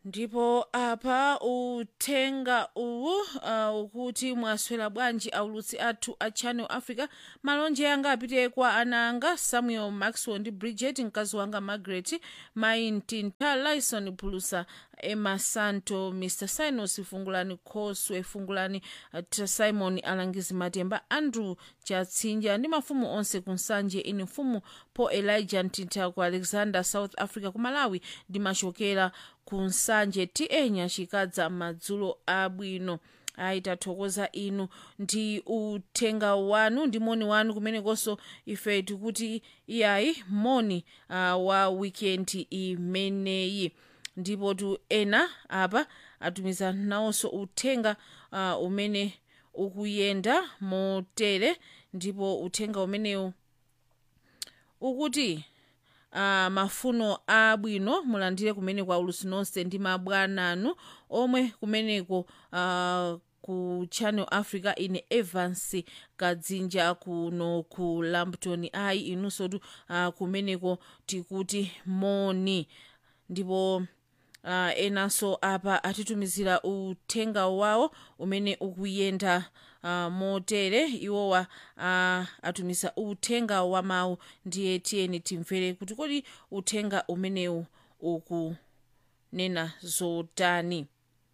ndipo apa uthenga uwu uh, ukuti mwaswera bwanji aulutsi athu a channel africa malonje anga apite kwa ana anga samuel maxwell ndi bridget mkazi wanga margaret mayi mtinta lison phulusa emma santo mr sinos fungulani khoswe fungulani uh, simon alangizi matemba andrew chatsinja ndi mafumu onse kunsanje ine mfumu paul elijah mtinta ku alexander south africa ku malawi ndimachokera kunsanje ta nyachikadza madzulo abwino ayi tathokoza inu ndi uthenga wanu ndi moni wanu kumenekonso ife tikuti iyayi moni uh, wa wikendi imeneyi ndipo tu ena apa atumiza nawonso uthenga uh, umene ukuyenda motere ndipo uthenga umenewu ukuti uh, mafuno abwino mulandire kumeneko aulutsi nonse ndi mabwana anu omwe kumeneko uh, ku channel africa ine evans kadzinja kuno ku lampton ayi inunso tu uh, kumeneko tikuti moni ndipo uh, enanso apa atitumizira uthenga wawo umene ukuyenda uh, motere iwowa uh, atumiza uthenga wa mawu ndiye tiyeni timvere kuti kodi uthenga umenewu ukunena zotani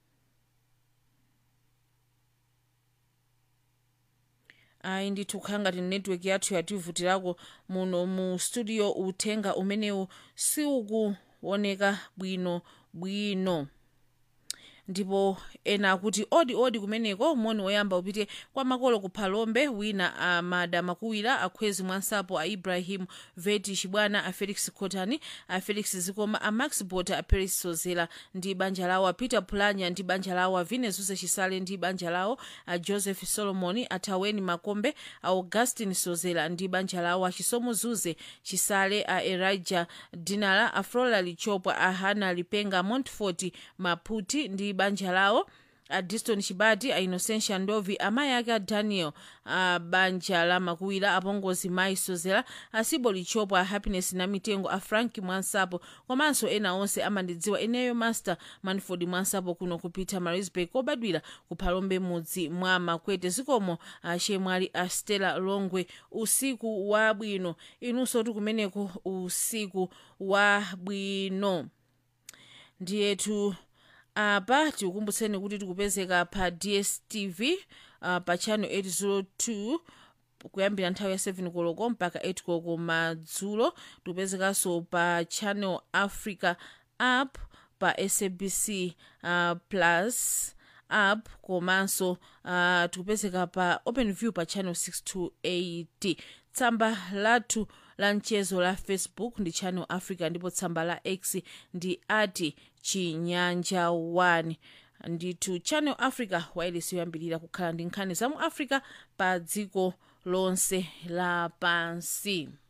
ayi ndithu kukhala ngati network yathu yativutirako muno mu studio uthenga umenewu siukuoneka bwino bwino ndipo ena akuti odi odi kumeneko moni woyamba upite kwa makolo ku phalombe wina amada makuwira akhwezi mwansapo a ibrahim veti chibwana a felix cotani a felix zikoma a max bota a paris sozela ndi banja lawo a peter pulanya ndi banja lawo a vinezuze chisale ndi banja lawo a joseph solomon a taweni makombe a augustin sozela ndi banja lawo a chisomo zuze chisale a elijah dinala a flora lichopwa a hana lipenga montfort maputi ndi banja lawo a diston chibati a innocentia ndovi amayi ake a daniel a banja la makuwira apongozi mayi sozela asibo lichopwa a happiness na mitengo a frank mwansapo komanso ena onse amandidziwa ineyo master manford mwansapo kuno kupita marisburg kobadwira ku phalombe mudzi mwa makwete zikomo achemwali a stella longwe usiku wabwino inunso tikumeneko usiku wabwino ndiyetu apa tikukumbutseni kuti tikupezeka pa dstv uh, pa channel 802 kuyambira nthawi ya 7 koloko mpaka 8 koloko madzulo tikupezekanso pa channel africa app pa sabc uh, plus app komanso uh, tikupezeka pa open view pa channel 628 tsamba lathu la mchezo la facebook ndi channel africa ndipo tsamba la x ndi ati chinyanja 1 ndithu channel africa wailesi yoyambirira kukhala ndi nkhani za mu africa pa dziko lonse lapansi